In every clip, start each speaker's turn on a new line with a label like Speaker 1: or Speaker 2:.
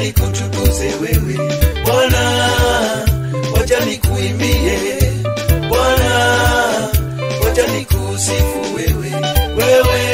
Speaker 1: nikutukuze wewe Bwana, wacha nikuimbie Bwana, wacha nikusifu wewe, wewe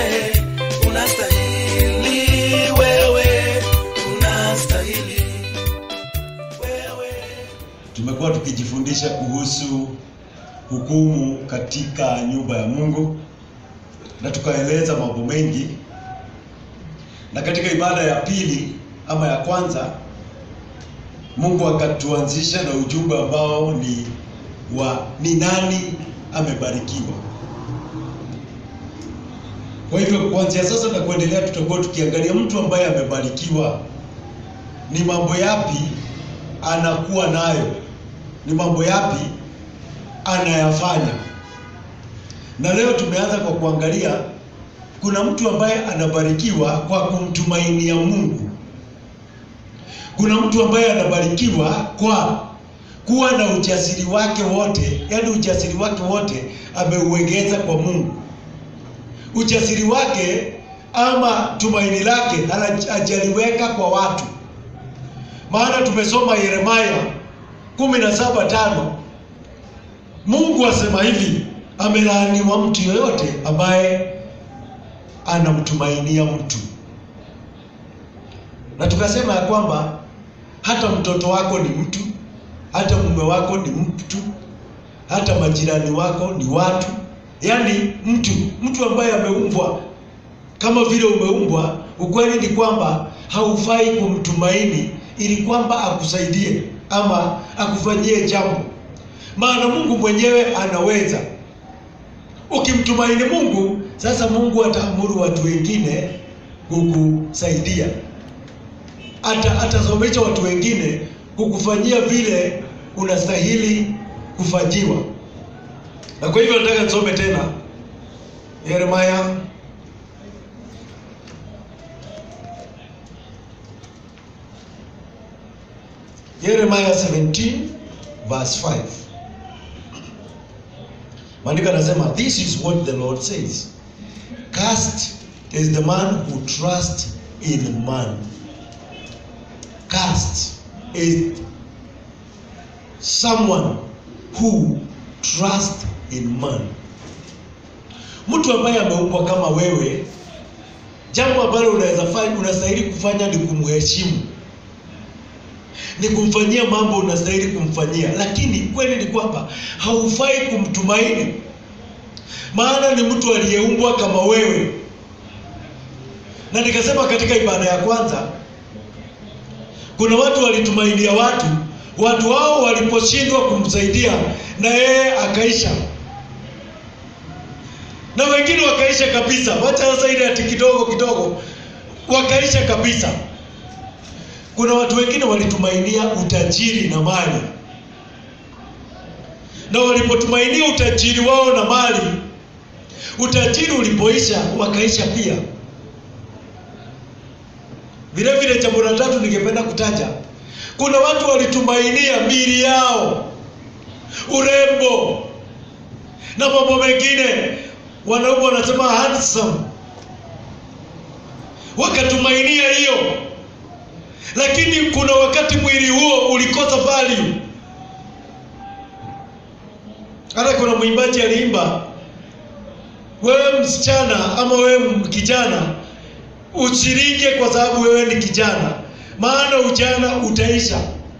Speaker 1: unastahili, wewe unastahili, wewe
Speaker 2: Tumekuwa tukijifundisha kuhusu hukumu katika nyumba ya Mungu na tukaeleza mambo mengi, na katika ibada ya pili ama ya kwanza, Mungu akatuanzisha na ujumbe ambao ni wa ni nani amebarikiwa. Kwa hivyo kuanzia sasa na kuendelea, tutakuwa tukiangalia mtu ambaye amebarikiwa ni mambo yapi anakuwa nayo, ni mambo yapi anayafanya. Na leo tumeanza kwa kuangalia kuna mtu ambaye anabarikiwa kwa kumtumainia Mungu. Kuna mtu ambaye anabarikiwa kwa kuwa na ujasiri wake wote, yaani ujasiri wake wote ameuegeza kwa Mungu. Ujasiri wake ama tumaini lake hana- hajaliweka kwa watu. Maana tumesoma Yeremia kumi na saba tano Mungu asema hivi, amelaaniwa mtu yoyote ambaye anamtumainia mtu. Na tukasema ya kwamba hata mtoto wako ni mtu, hata mume wako ni mtu, hata majirani wako ni watu, yaani mtu, mtu ambaye ameumbwa kama vile umeumbwa. Ukweli ni kwamba haufai kumtumaini ili kwamba akusaidie ama akufanyie jambo, maana Mungu mwenyewe anaweza. Ukimtumaini Mungu, sasa Mungu ataamuru watu wengine kukusaidia, ata atasomesha watu wengine kukufanyia vile unastahili kufanyiwa. Na kwa hivyo nataka nisome tena Yeremia Yeremia 17 verse 5. Maandiko anasema this is what the Lord says. Cast is the man who trusts in man. Cast is someone who trusts in man. Mtu ambaye ameumbwa kama wewe, jambo ambalo unaweza fanya, unastahili kufanya ni kumheshimu ni kumfanyia mambo unastahili kumfanyia, lakini kweli ni kwamba haufai kumtumaini, maana ni mtu aliyeumbwa kama wewe. Na nikasema katika ibada ya kwanza, kuna watu walitumainia watu, watu hao waliposhindwa kumsaidia na yeye akaisha, na wengine wakaisha kabisa. Wacha sasa ile ati kidogo kidogo, wakaisha kabisa. Kuna watu wengine walitumainia utajiri na mali, na walipotumainia utajiri wao na mali, utajiri ulipoisha wakaisha pia. Vile vile, jambo la tatu ningependa kutaja, kuna watu walitumainia mili yao, urembo na mambo mengine, wanaume wanasema handsome, wakatumainia hiyo lakini kuna wakati mwili huo ulikosa value. Hata kuna mwimbaji aliimba, wewe msichana ama wewe kijana usiringe kwa sababu wewe ni kijana, maana ujana utaisha.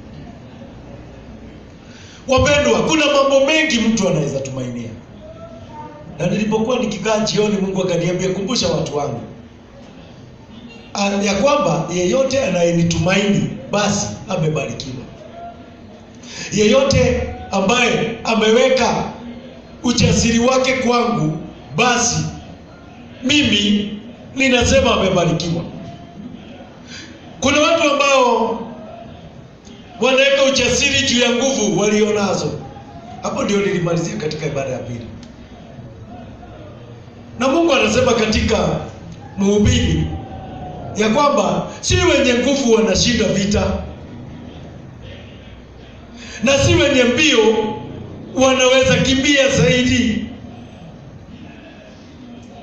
Speaker 2: Wapendwa, kuna mambo mengi mtu anaweza tumainia, na nilipokuwa nikikaa jioni, Mungu akaniambia kumbusha watu wangu ya kwamba yeyote anayenitumaini basi amebarikiwa. Yeyote ambaye ameweka ujasiri wake kwangu, basi mimi ninasema amebarikiwa. Kuna watu ambao wanaweka ujasiri juu ya nguvu walionazo. Hapo ndio nilimalizia katika ibada ya pili, na Mungu anasema katika Mhubiri ya kwamba si wenye nguvu wanashinda vita, na si wenye mbio wanaweza kimbia zaidi.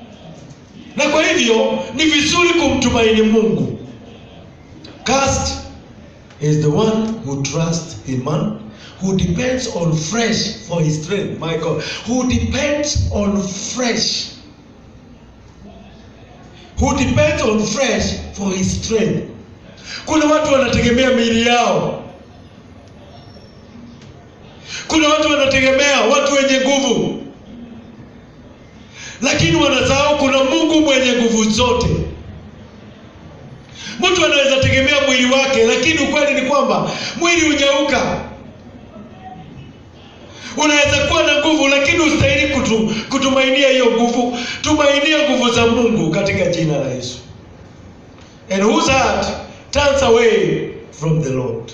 Speaker 2: Na kwa hivyo ni vizuri kumtumaini Mungu. Cast is the one who trusts in man, who depends on flesh for his strength. My God, who depends on flesh, who depends on flesh for his strength. Kuna watu wanategemea miili yao, kuna watu wanategemea watu wenye nguvu, lakini wanasahau kuna Mungu mwenye nguvu zote. Mtu anaweza tegemea mwili wake, lakini ukweli ni kwamba mwili hunyauka. Unaweza kuwa na nguvu, lakini ustahili kutu, kutumainia hiyo nguvu. Tumainia nguvu za Mungu katika jina la Yesu. And whose heart turns away from the Lord.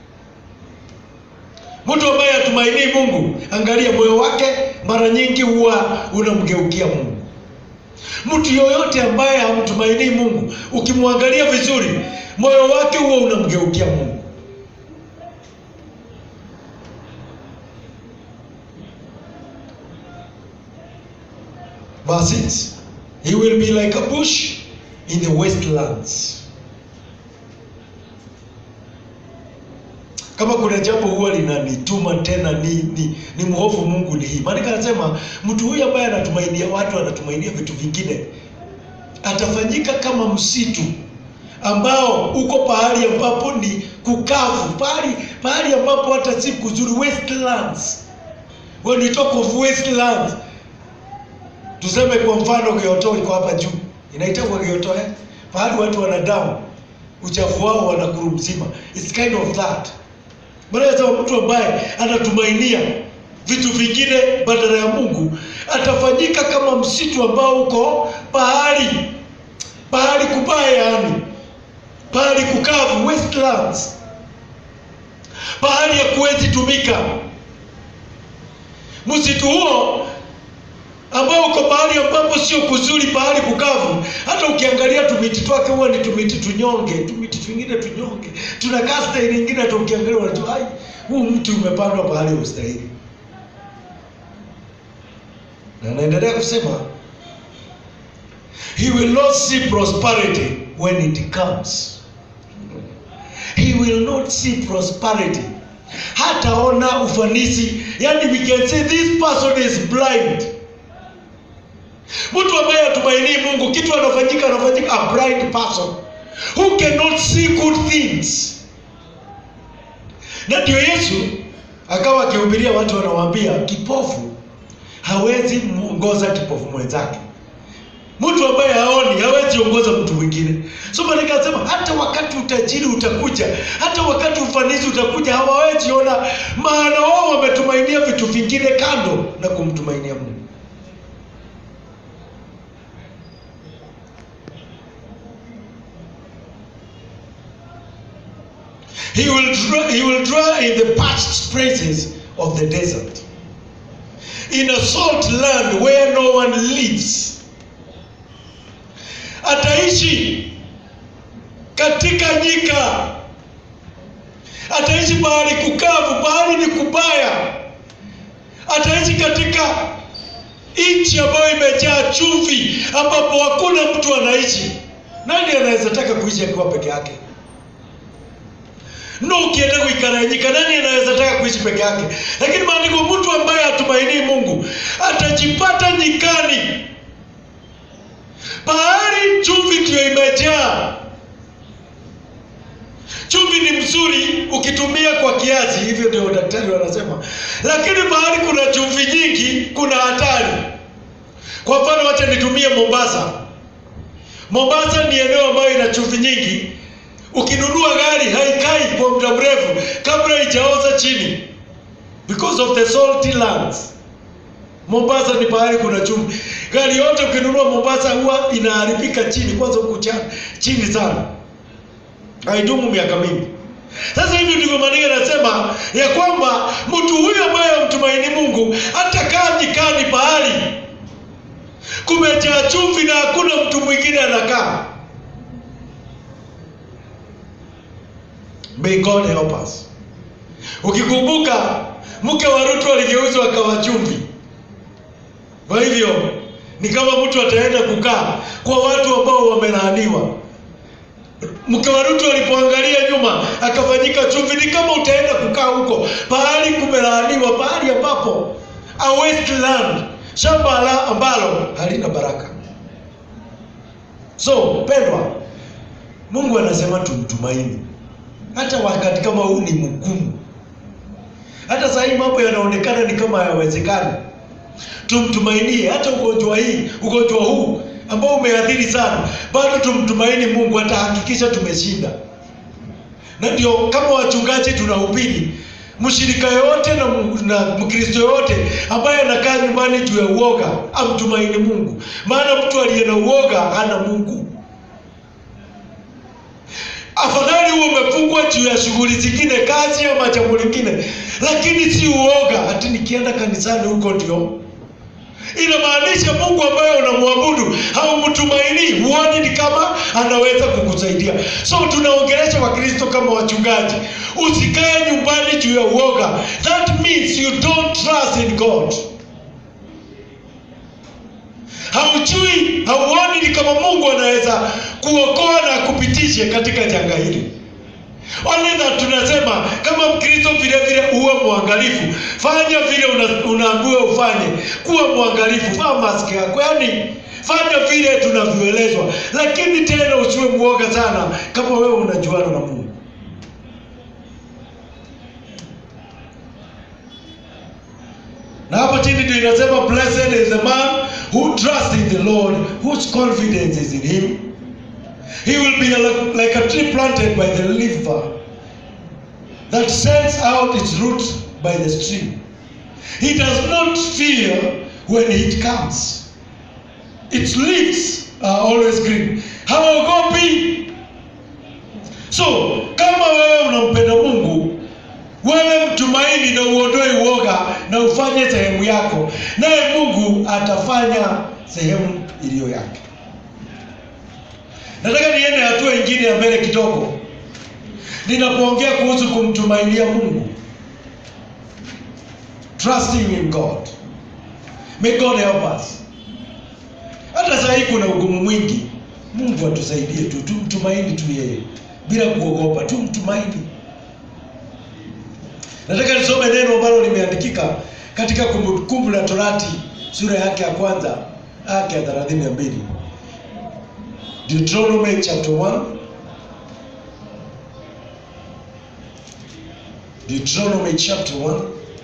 Speaker 2: Mtu ambaye hatumainii Mungu, angalia moyo wake mara nyingi huwa unamgeukia Mungu. Mtu yoyote ambaye hamtumainii Mungu, ukimwangalia vizuri, moyo wake huwa unamgeukia Mungu. Verse 6 He will be like a bush in the wastelands. Kama kuna jambo huwa linanituma tena ni, ni, ni mhofu Mungu ni hii. Maana anasema mtu huyu ambaye anatumainia watu, anatumainia vitu vingine, atafanyika kama msitu ambao uko pahali ambapo ni kukavu, pahali pahali ambapo hata si kuzuri, wastelands. When we talk of wastelands, tuseme kwa mfano Kyoto iko hapa juu, inaitwa Kyoto eh? Pahali watu wanadamu uchafu wao wanakuru mzima. It's kind of that. Maana mtu ambaye anatumainia vitu vingine badala ya Mungu atafanyika kama msitu ambao uko pahali pahali kubaya, yani pahali kukavu, wastelands, pahali ya kuwezi tumika. Msitu huo ambao uko pahali ambapo sio kuzuri, pahali kukavu. Hata ukiangalia tumiti twake huwa ni tumiti tunyonge, tumiti twingine tunyonge, tunakaa staili nyingine, hata ukiangalia unajua ai, huu mti umepandwa pahali ustahili. Na anaendelea kusema he will not see prosperity when it comes. He will not see prosperity hataona ufanisi. Yani we can say this person is blind. Mtu ambaye hatumainii Mungu, kitu anafanyika anafanyika a blind person who cannot see good things. Na ndio Yesu akawa akihubiria watu, wanawaambia kipofu hawezi muongoza kipofu mwenzake. Mtu ambaye haoni hawezi ongoza mtu mwingine. So maana akasema hata wakati utajiri utakuja, hata wakati ufanisi utakuja, hawawezi ona, maana wao wametumainia vitu vingine kando na kumtumainia Mungu. He will draw, he will draw in the parched places of the desert, in a salt land where no one lives. Ataishi katika nyika, ataishi pahali kukavu, pahali ni kubaya, ataishi katika nchi ambayo imejaa chumvi, ambapo hakuna mtu anaishi. Nani anaweza taka kuishi akiwa peke yake? No, ukienda kuikara nyika, nani anaweza taka kuishi peke yake? Lakini maandiko, mtu ambaye hatumainii Mungu atajipata nyikani, pahali chumvi ndio imejaa. Chumvi ni mzuri ukitumia kwa kiasi, hivyo ndio daktari wanasema, lakini pahali kuna chumvi nyingi kuna hatari. Kwa mfano, wacha nitumie Mombasa. Mombasa ni eneo ambayo ina chumvi nyingi ukinunua gari haikai kwa muda mrefu kabla ijaoza chini because of the salty lands. Mombasa ni pahali kuna chumvi. Gari yote ukinunua Mombasa huwa inaharibika chini, kwanza huku chini sana, haidumu miaka mingi. Sasa hivi ndivyo maandiko yanasema ya kwamba mtu huyu ambaye hamtumaini Mungu atakaa nyikani pahali kumejaa chumvi na hakuna mtu mwingine anakaa. May God help us. Ukikumbuka mke wa Rutu aligeuzwa akawa chumvi. Kwa hivyo ni kama mtu ataenda kukaa kwa watu ambao wamelaaniwa. mke wa Rutu alipoangalia nyuma akafanyika chumvi. Ni kama utaenda kukaa huko pahali kumelaaniwa, pahali ambapo a wasteland, shamba la ambalo halina baraka. So pendwa, Mungu anasema tumtumaini hata wakati kama huu ni mgumu. Hata saa hii mambo yanaonekana ni kama hayawezekani, tumtumainie. Hata ugonjwa hii ugonjwa huu ambao umeathiri sana, bado tumtumaini Mungu, atahakikisha tumeshinda. Na ndio kama wachungaji tunahubiri mshirika yoyote na, na mkristo yoyote ambaye anakaa nyumbani juu ya uoga amtumaini Mungu, maana mtu aliye na uoga hana Mungu. Afadhali huo umefungwa juu ya shughuli zingine, kazi ama jambo lingine, lakini si uoga ati nikienda kanisani huko ndio inamaanisha Mungu ambaye unamwabudu haumtumaini, huoni ni kama anaweza kukusaidia. So tunaongelesha Wakristo kama wachungaji, usikae nyumbani juu ya uoga. That means you don't trust in God. Haujui, hauoni ni kama Mungu anaweza kuokoa na kupitishe katika janga hili. Only that tunasema kama Mkristo vile vile uwe mwangalifu, fanya vile una, unaambiwa ufanye, kuwa mwangalifu, vaa maski yako, yaani fanya vile tunavyoelezwa, lakini tena usiwe mwoga sana kama wewe unajuana na Mungu. Na hapo chini ndio inasema blessed is the man who trusts in the Lord, whose confidence is in him. He will be like, like a tree planted by the river that sends out its roots by the stream. He does not fear when it comes. Its leaves are always green. Hawaogopi. So, kama wewe unampenda Mungu, wewe mtumaini na uondoe uoga na ufanye sehemu yako, naye Mungu atafanya sehemu iliyo yake. Nataka niende hatua ingine ya mbele kidogo, ninapoongea kuhusu kumtumainia Mungu, trusting in God. May God help us. Hata saa hii kuna ugumu mwingi, Mungu atusaidie tu, tumtumaini tu yeye bila kuogopa, tumtumaini. Nataka nisome neno ambalo limeandikika katika Kumbukumbu la Torati sura yake ya kwanza yake ya thelathini na mbili Deuteronomy chapter 1 Deuteronomy chapter 1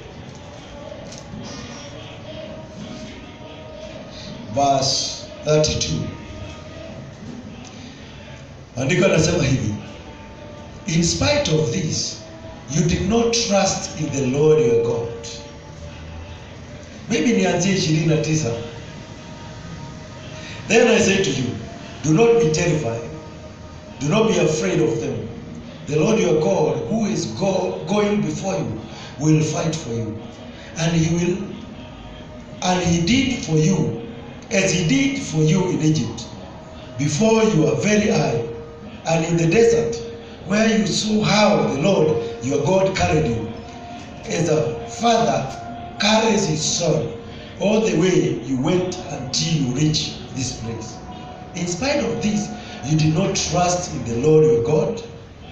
Speaker 2: verse 32 Andiko anasema hivi In spite of this you did not trust in the Lord your God maybe nianzie 29 Then I say to you Do not be terrified. Do not be afraid of them. The Lord your God, who is go, going before you, will fight for you. And he will and he did for you as he did for you in Egypt, before your very eye, and in the desert, where you saw how the Lord your God carried you, as a father carries his son, all the way you went until you reach this place. In spite of this, you did not trust in the Lord your God.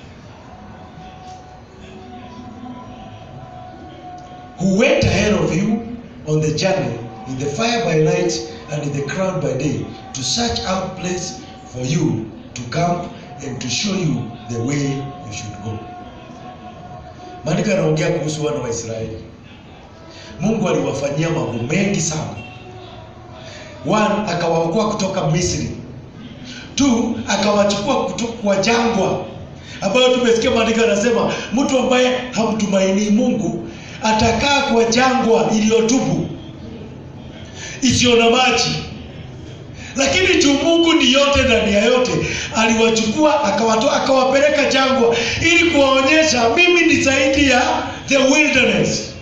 Speaker 2: Who went ahead of you on the journey in the fire by night and in the crowd by day to search out place for you to camp and to show you the way you should go. Maandiko yanaongea kuhusu wana wa Israeli. Mungu aliwafanyia mambo mengi sana. One, akawaokoa kutoka Misri. Two, akawachukua kutoka kwa jangwa ambayo tumesikia maandiko yanasema mtu ambaye hamtumainii Mungu atakaa kwa jangwa iliyotupu isiyo na maji, lakini juu Mungu ni yote ndani ya yote, aliwachukua akawatoa, akawapeleka jangwa ili kuwaonyesha mimi ni zaidi ya the wilderness.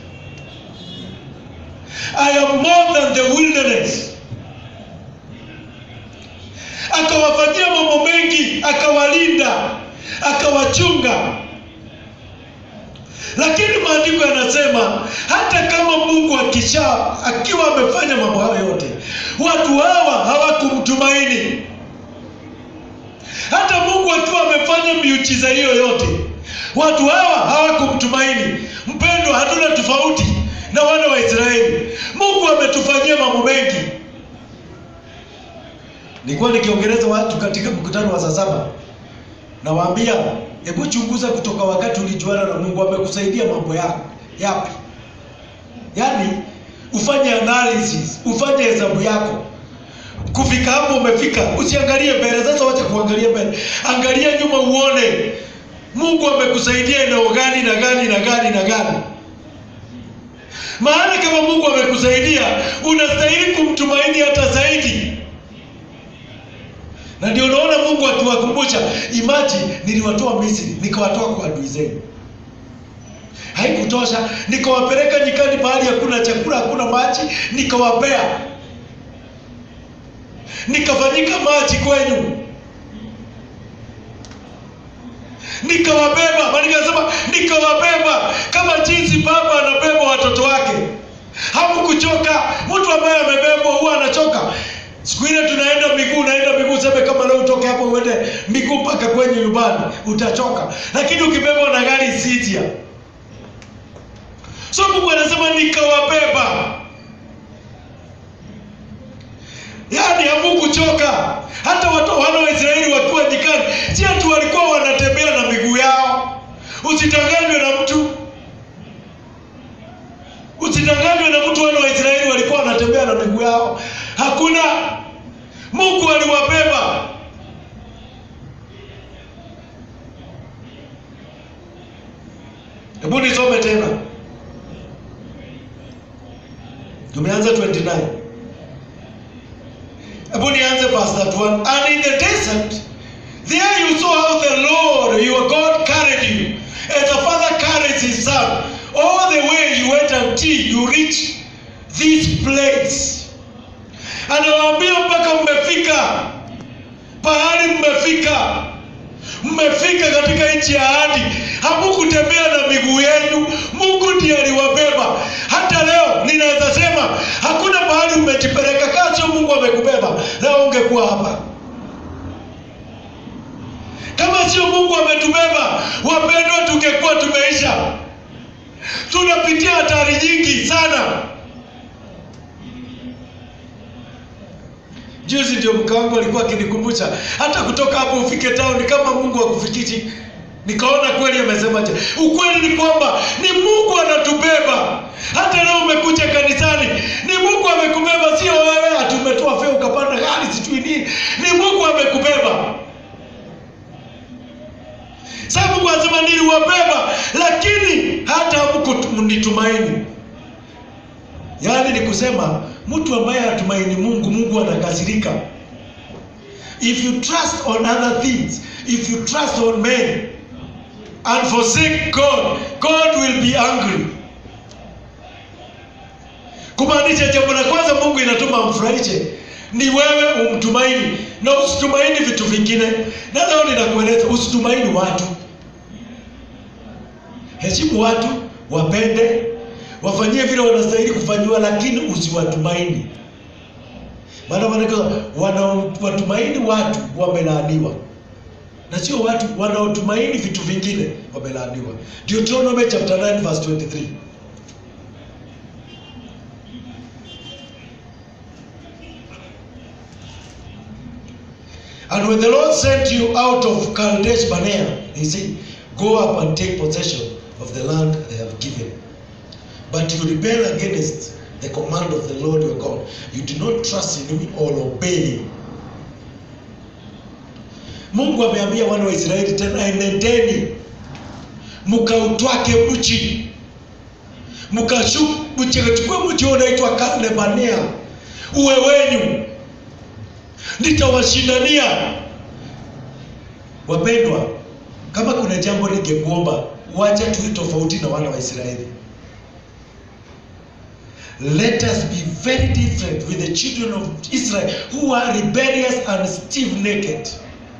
Speaker 2: I am more than the wilderness. Akawafanyia mambo mengi, akawalinda, akawachunga. Lakini maandiko yanasema hata kama Mungu akisha akiwa amefanya mambo hayo yote, watu hawa hawakumtumaini. Hata Mungu akiwa amefanya akafanya miujiza hiyo yote watu hawa hawakumtumaini mpendwa hatuna tofauti na wana wa israeli mungu ametufanyia mambo mengi nilikuwa nikiongeleza watu katika mkutano wa saa saba nawaambia hebu chunguza kutoka wakati ulijuana na mungu amekusaidia mambo yako yapi yaani ufanye analysis ufanye hesabu yako kufika hapo umefika usiangalie mbele sasa wacha kuangalia mbele angalia nyuma uone mungu amekusaidia eneo gani na gani na gani na gani maana kama mungu amekusaidia unastahili kumtumaini hata zaidi na ndio unaona mungu akiwakumbusha imaji niliwatoa misri nikawatoa kwa adui zenu haikutosha nikawapeleka nyikani pahali hakuna chakula hakuna maji nikawapea nikafanyika maji kwenu nikawabeba nikasema nikawabeba kama jinsi baba anabeba watoto wake hamkuchoka mtu ambaye amebebwa huwa anachoka siku ile tunaenda miguu unaenda miguu seme kama leo utoke hapo uende miguu mpaka kwenye nyumbani utachoka lakini ukibebwa na gari sijia so mungu anasema nikawabeba yaani hamukuchoka hata watu wana wa israeli wakiwa nyikani si ati walikuwa wanatembea na miguu yao usitanganywe na mtu usitanganywe na mtu wana wa israeli walikuwa wanatembea na miguu yao hakuna mungu aliwabeba hebu nisome tena tumeanza 29 hebu nianze verse 31 and in the desert there you saw how the lord your god carried you as a father carries his son all the way you went until you reached this place anawaambia mpaka mmefika pahali mmefika mmefika katika nchi ya ahadi hamukutembea na miguu yenu mungu ndiye aliwabeba hata leo ninaweza sema hakuna mahali umejipeleka kaa sio mungu amekubeba leo ungekuwa hapa kama sio mungu ametubeba wapendwa tungekuwa tumeisha tunapitia hatari nyingi sana juzi ndio mke wangu alikuwa akinikumbusha hata kutoka hapo ufike tauni kama mungu akufikishi nikaona kweli amesemaje ukweli ni kwamba ni mungu anatubeba hata leo umekuja kanisani ni mungu amekubeba sio wewe ati umetoa fea ukapanda gari sijui nini ni mungu amekubeba sa mungu anasema niliwabeba lakini hata hamkunitumaini yaani ni kusema mtu ambaye hatumaini mungu mungu anakasirika if you trust on other things if you trust on men and forsake god god will be angry kumaanisha jambo la kwanza mungu inatuma amfurahishe ni wewe umtumaini na usitumaini vitu vingine na leo ninakueleza usitumaini watu heshimu watu wapende wafanyie vile wanastahili kufanyiwa lakini usiwatumaini maana maanake wanaowatumaini watu wamelaaniwa na sio watu wanaotumaini vitu vingine wamelaaniwa deuteronomy chapter 9 verse 23 And when the Lord sent you out of Kadesh Barnea, he said, Go up and take possession of the land I have given. But you rebel against the command of the Lord your God. You do not trust in him or obey him. Mungu ameambia wana wa Israeli tena, enendeni mkautwake mji, mkachukue mji unaitwa Kalebania uwe wenyu, nitawashindania. Wapendwa, kama kuna jambo ningekuomba, wacha tuwe tofauti na wana wa Israeli. Let us be very different with the children of Israel who are rebellious and stiff necked.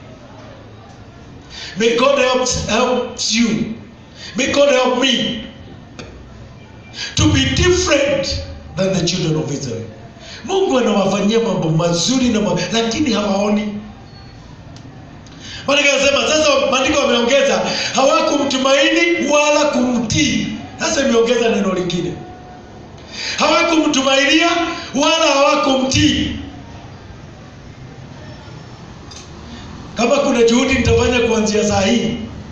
Speaker 2: May God help, help you. May God help me to be different than the children of Israel. Mungu anawafanyia mambo mazuri na mambo, lakini hawaoni. maandiko yanasema sasa maandiko wameongeza hawakumtumaini wala kumtii sasa imeongeza neno lingine hawakumtumainia wala hawakumtii kama kuna juhudi nitafanya kuanzia saa hii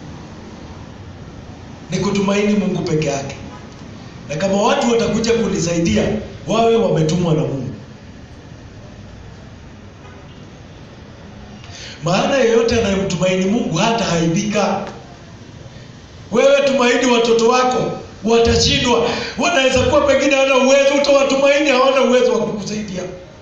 Speaker 2: ni kutumaini mungu peke yake na kama watu watakuja kunisaidia wawe wametumwa na mungu maana yeyote anayemtumaini mungu hata haibika wewe tumaini watoto wako watashindwa wanaweza kuwa pengine hawana uwezo utawatumaini hawana uwezo wa kukusaidia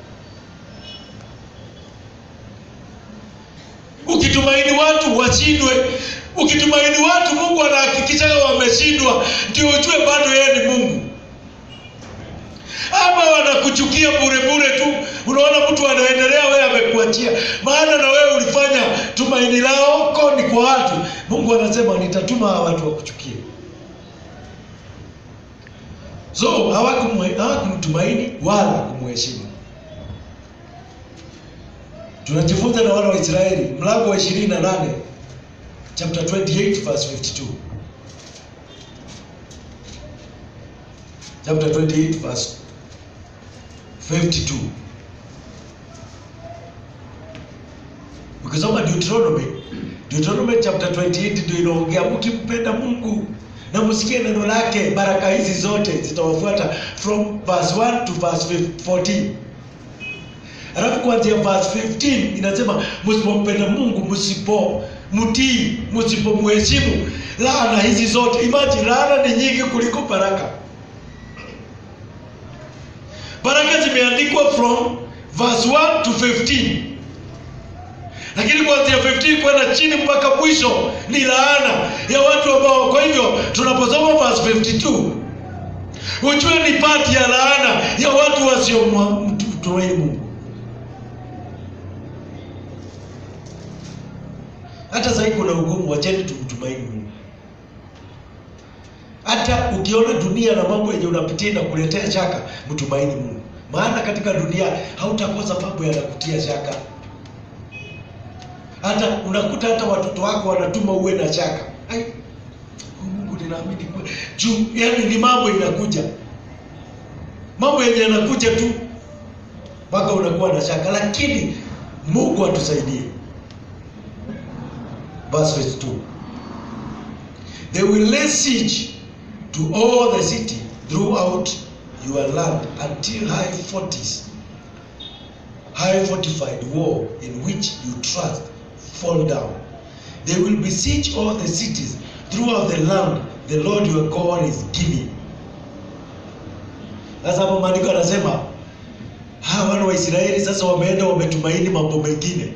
Speaker 2: ukitumaini watu washindwe ukitumaini watu mungu anahakikisha wameshindwa ndio ujue bado yeye ni mungu ama wanakuchukia bure bure tu unaona mtu anaendelea wewe amekuachia maana na wewe ulifanya tumaini lao ko ni kwa watu mungu anasema nitatuma hawa watu wakuchukie so hawakumwe- hawakumtumaini wala kumheshimu tunajifunza na wana wa israeli mlango wa ishirini na nane chapter 28 verse 52 chapter 28 verse 52 ukisoma deuteronomy deuteronomy chapter 28 ndio inaongea mkimpenda mungu na msikie neno lake baraka hizi zote zitawafuata from verse 1 to verse 14 alafu kuanzia verse 15 inasema msipompenda mungu msipo mtii msipomheshimu laana hizi zote imagine laana ni nyingi kuliko baraka baraka zimeandikwa from verse 1 to 15 lakini kuanzia 15 kwenda chini mpaka mwisho ni laana ya watu ambao kwa hivyo tunaposoma verse 52 ujue ni pati ya laana ya watu wasiomtumaini mungu hata sahii kuna ugumu wacheni tumtumaini mungu hata ukiona dunia na mambo yenye unapitia inakuletea shaka mtumaini mungu maana katika dunia hautakosa mambo yanakutia shaka hata unakuta hata watoto wako wanatuma uwe na shaka Ai, huyu mungu ninaamini kwe- juu yani ni mambo inakuja mambo yenye yanakuja tu mpaka unakuwa na shaka lakini mungu atusaidie verse 52 they will lay siege to all the city throughout your land until high forties high fortified wall in which you trust fall down they will besiege all the cities throughout the land the lord your god is giving sasa hapo maandiko anasema hawa wana wa israeli sasa wameenda wametumaini mambo mengine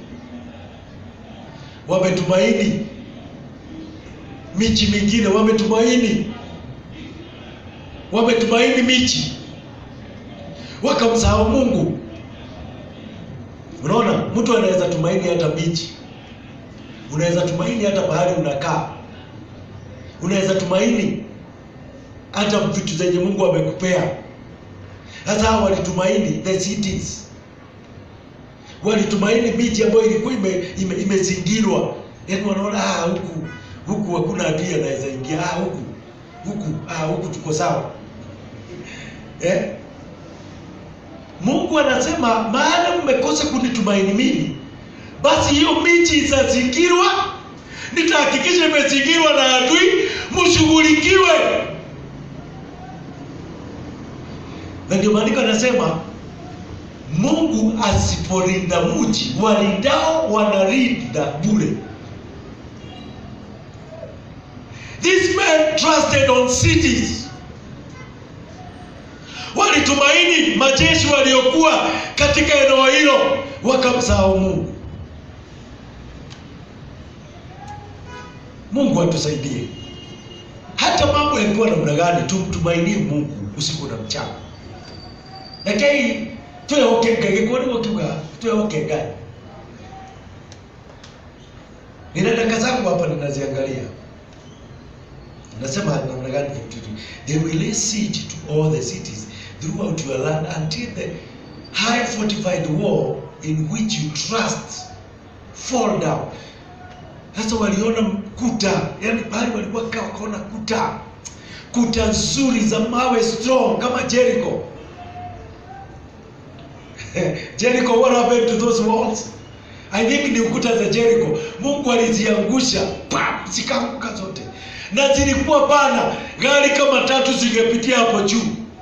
Speaker 2: wametumaini michi mingine wametumaini wametumaini michi wakamsahau mungu unaona mtu anaweza tumaini hata michi unaweza tumaini hata bahari unakaa unaweza tumaini hata vitu zenye mungu amekupea sasa hawa walitumaini the cities walitumaini miji ambayo ilikuwa imezingirwa ime, ime imezingirwa. yaani wanaona ah, huku huku hakuna adui anaweza ingia ah, huku huku ah, huku tuko sawa eh? mungu anasema maana mmekosa kunitumaini mimi basi hiyo miji itazingirwa nitahakikisha imezingirwa na adui mshughulikiwe na ndio maandiko anasema mungu asipolinda mji walindao wanalinda bure these men trusted on cities walitumaini majeshi waliokuwa katika eneo hilo wakamsahau mungu mungu atusaidie hata mambo yakiwa namna gani tumtumainie mungu usiku na mchana rekei twehoke ngai gĩkuo nĩguo kiuga twehoke ngai nina daka zangu hapa ninaziangalia nasema namna gani 52 they will lay siege to all the cities throughout your land until the high fortified wall in which you trust fall down Sasa waliona kuta, yani mahali walikuwa kaa, wakaona kuta, kuta nzuri za mawe strong kama Jericho. Jericho, what happened to those walls? I think ni ukuta za Jericho. Mungu aliziangusha, pam, zikaanguka zote, na zilikuwa bana, gari kama tatu zingepitia hapo juu.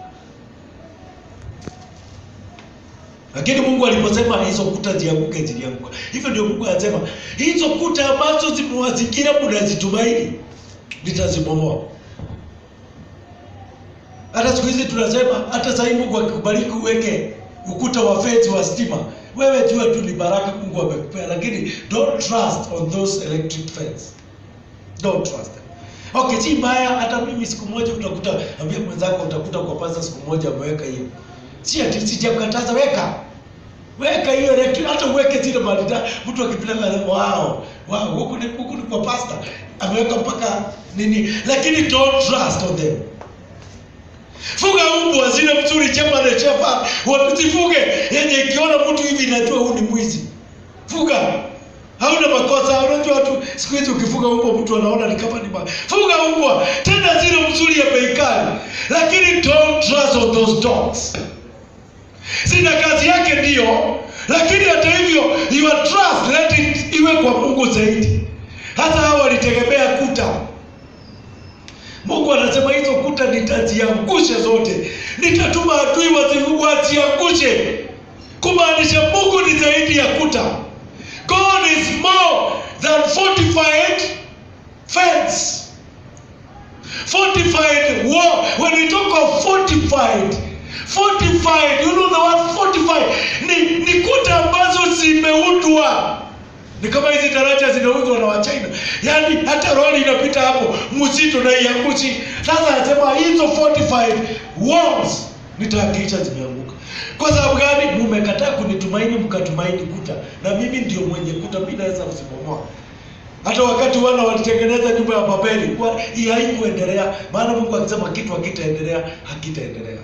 Speaker 2: Lakini Mungu aliposema hizo kuta zianguke, zilianguka. Hivyo ndio Mungu anasema hizo kuta ambazo zimewazingira mnazitumaini, nitazibomoa. Hata siku hizi tunasema, hata sasa hivi Mungu akikubariki uweke ukuta wa fence wa stima, wewe jua tu ni baraka Mungu amekupea, lakini don't trust on those electric fence. Don't trust them. Okay, si mbaya. Hata mimi siku moja utakuta, ambia mwenzako, utakuta kwa pasa siku moja ameweka hiyo, si ati sijakataza, weka weka hiyo electric, hata uweke zile malida, mtu akipita na wow, wow, huku ni huku ni kwa pasta ameweka mpaka nini, lakini don't trust on them. Fuga mbwa zile mzuri chema na chefa, wasifuge yenye ikiona mtu hivi inajua huyu ni mwizi. Fuga hauna makosa. Unajua watu siku hizi ukifuga mbwa mtu anaona ni kama ni ma... Fuga mbwa tena zile mzuri ya bei kali, lakini don't trust on those dogs. Zina kazi yake ndio, lakini hata hivyo your trust let it iwe kwa Mungu zaidi. Hata hao walitegemea kuta Mungu anasema hizo kuta nitaziangusha zote, nitatuma adui wazi- waziangushe, kumaanisha Mungu ni zaidi ya kuta. God is more than fortified fence, fortified wall. When we talk of fortified, fortified, you know the word fortified ni, ni kuta ambazo zimeundwa ni kama hizi daraja zinauzwa na Wachina, yaani hata roli inapita hapo mzito na iangushi. Sasa anasema hizo fortified walls nitahakikisha zimeanguka. Kwa sababu gani? Mumekataa kunitumaini, mkatumaini kuta, na mimi ndio mwenye kuta, mimi naweza kuzibomoa. Hata wakati wana walitengeneza nyumba ya Babeli, kwa hii haikuendelea, maana Mungu akisema kitu hakitaendelea, hakitaendelea.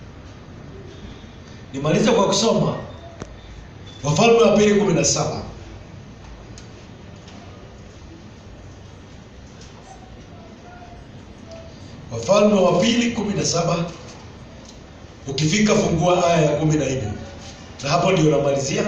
Speaker 2: Nimalize kwa kusoma Wafalme wa pili kumi na saba. Wafalme wa pili kumi na saba ukifika fungua aya ya kumi na nne na hapo ndio namalizia.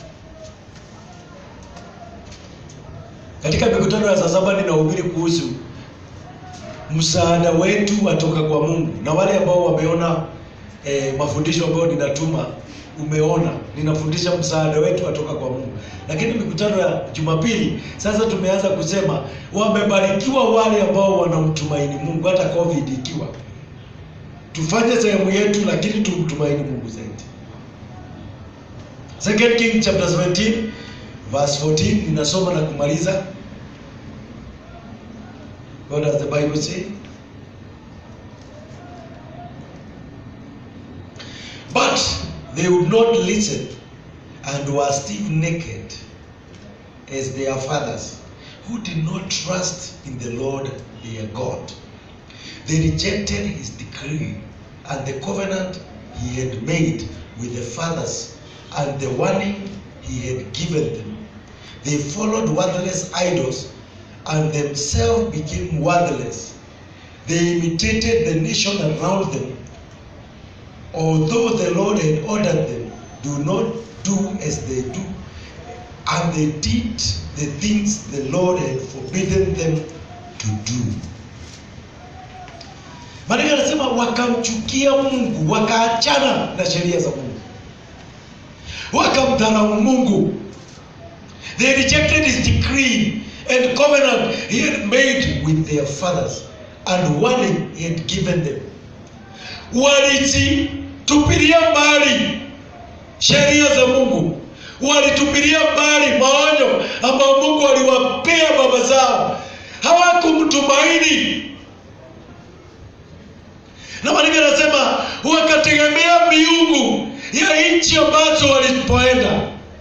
Speaker 2: Katika mikutano ya saa saba ninahubiri kuhusu msaada wetu watoka kwa Mungu, na wale ambao wameona eh, mafundisho ambayo ninatuma, umeona ninafundisha msaada wetu watoka kwa Mungu. Lakini mikutano ya Jumapili sasa tumeanza kusema wamebarikiwa wale ambao wanamtumaini Mungu, hata covid ikiwa. Tufanye sehemu yetu, lakini tumtumaini Mungu zaidi. Second King chapter 17 verse 14 ninasoma na kumaliza. What does the Bible say? But they would not listen and were still naked as their fathers, who did not trust in the Lord their God. They rejected his decree and the covenant he had made with the fathers and the warning he had given them. They followed worthless idols and themselves became worthless. They imitated the nation around them although the Lord had ordered them, do not do as they do. And they did the things the Lord had forbidden them to do. Maandiko yanasema wakamchukia Mungu, wakaachana na sheria za Mungu, wakamdharau Mungu. They rejected his decree and covenant he had made with their fathers and warning he had given them walizitupilia mbali sheria za Mungu, walitupilia mbali maonyo ambayo Mungu aliwapea baba zao. Hawakumtumaini, na maandiko yanasema wakategemea miungu ya nchi ambazo walipoenda.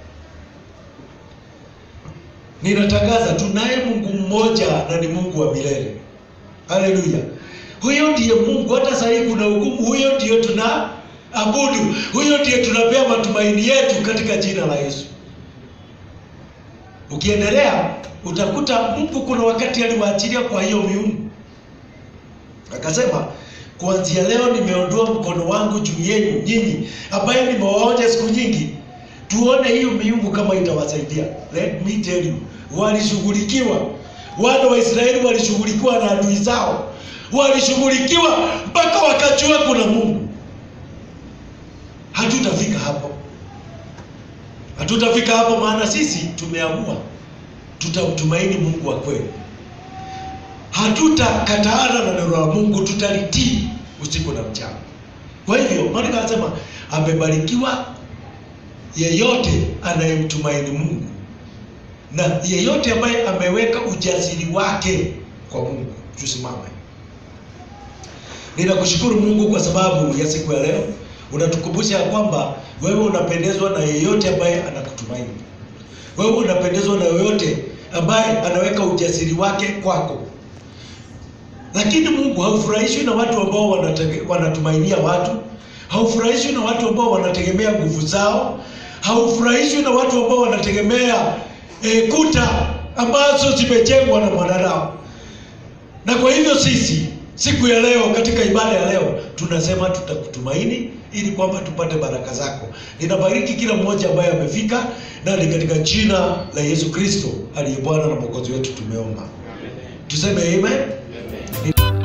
Speaker 2: Ninatangaza tunaye Mungu mmoja na ni Mungu wa milele. Haleluya! Huyo ndiye Mungu. Hata sasa hivi kuna hukumu, huyo ndiyo tuna abudu, huyo ndiye tunapea matumaini yetu katika jina la Yesu. ukiendelea utakuta mungu kuna wakati aliwaachilia kwa hiyo miungu akasema kuanzia leo nimeondoa mkono wangu juu yenu nyinyi ambaye nimewaonja siku nyingi tuone hiyo miungu kama itawasaidia let me tell you walishughulikiwa wana wa israeli walishughulikiwa na adui zao walishughulikiwa mpaka wakajua kuna mungu hatutafika hapo hatutafika hapo maana sisi tumeamua tutamtumaini mungu wa kweli hatutakataana na neno la mungu tutalitii usiku na mchana kwa hivyo maandiko anasema amebarikiwa yeyote anayemtumaini mungu na yeyote ambaye ameweka ujasiri wake kwa mungu tusimame ninakushukuru mungu kwa sababu ya siku ya leo unatukumbusha ya kwamba wewe unapendezwa na yeyote ambaye anakutumaini wewe unapendezwa na yeyote ambaye anaweka ujasiri wake kwako lakini mungu haufurahishwi na watu ambao wanatege- wanatumainia watu haufurahishwi na watu ambao wanategemea nguvu zao haufurahishwi na watu ambao wanategemea e, kuta ambazo zimejengwa na mwanadamu na kwa hivyo sisi siku ya leo katika ibada ya leo tunasema tutakutumaini ili kwamba tupate baraka zako ninabariki kila mmoja ambaye amefika na ni katika jina la yesu kristo aliye bwana na mwokozi wetu tumeomba tuseme amen